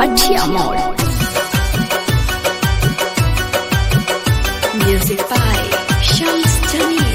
Matia Mall. Music by Shams Jamil.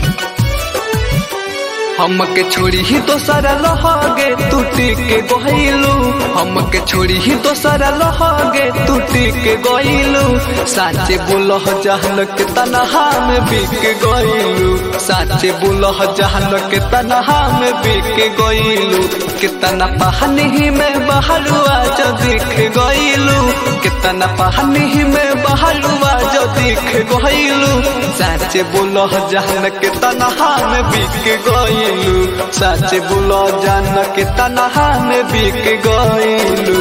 हमके छोड़ी ही दोसरा लहगे टूटी के गइलू हमके छोड़ी ही दोसरा लहगे टूटी के गइलू साचे बोलह जहन के तनहा में बिक गइलू साचे बोलह जहन के तनहा में बिक गइलू कितना पहनी में बहलुआ जो दिख गइलू कितना पहनी में बहलुआ जो दिख गइलू साचे बोलह जहन के तनहा में बिक गइलू साचे बोलो जान के तनहा में बिक गइलू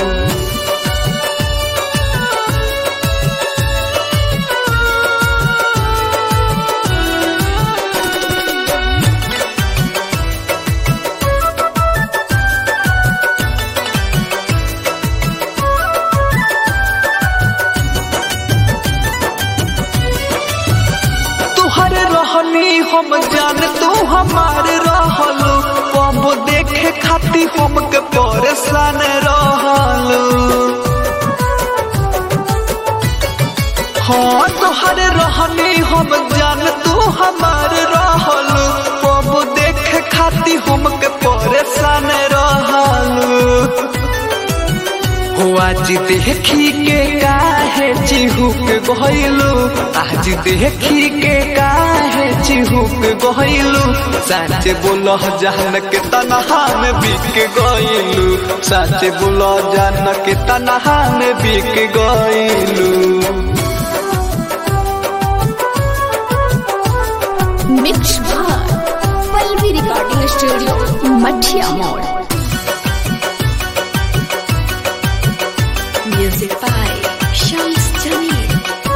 तुहरे रहनी हम जान तू हमार रहलू कब देखे खाती हमके परेशान रहलू हाँ तुहरे रहनी हम जान तू हमार रहलू कब देखे खाती हमके परेशान रहलू हो आज देखी के काहे चिहुक गइलू आज देखी के काहे चिहुक गइलू सच बोलह जान के तनहा में बिक गइलू सच बोलह जान के तनहा में बिक गइलू Mix by Palvi Recording Studio, Matia Mall. Music by Shams Jamil.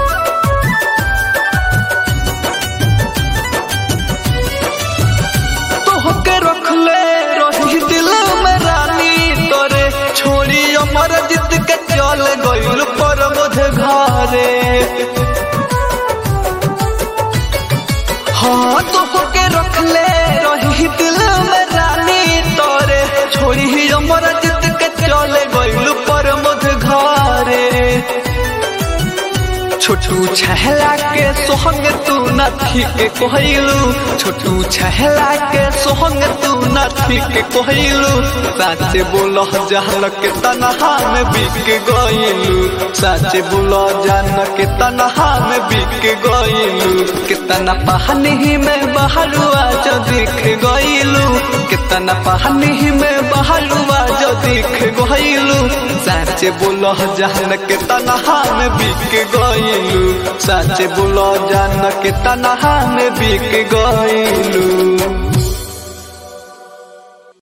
तोहके रखले रही दिल में रानी तोरे छोड़ी अमर जित के चल गइल पर मुझे घरे हाँ तोहके रखले रही दिल में रानी तोरे छोड़ी अमर जित के चल गइल पर मुझे घरे छोटू छहला के सोहंग तू नथी के कहलू छोटू छहला के सोहंग तू नथी के कहलू सच बोलह जहन के तनहा में बिक गइलू सच बोलह जान के तनहा में बिक गइलू कितना पहनी में बहलुआ जो दिख गइलू कितना पहनी में बहलुआ जो दिख गइलू सच बोलह जहन के तनहा में बिक गइलू सच बोलो जान के तनहा में बिक गइलू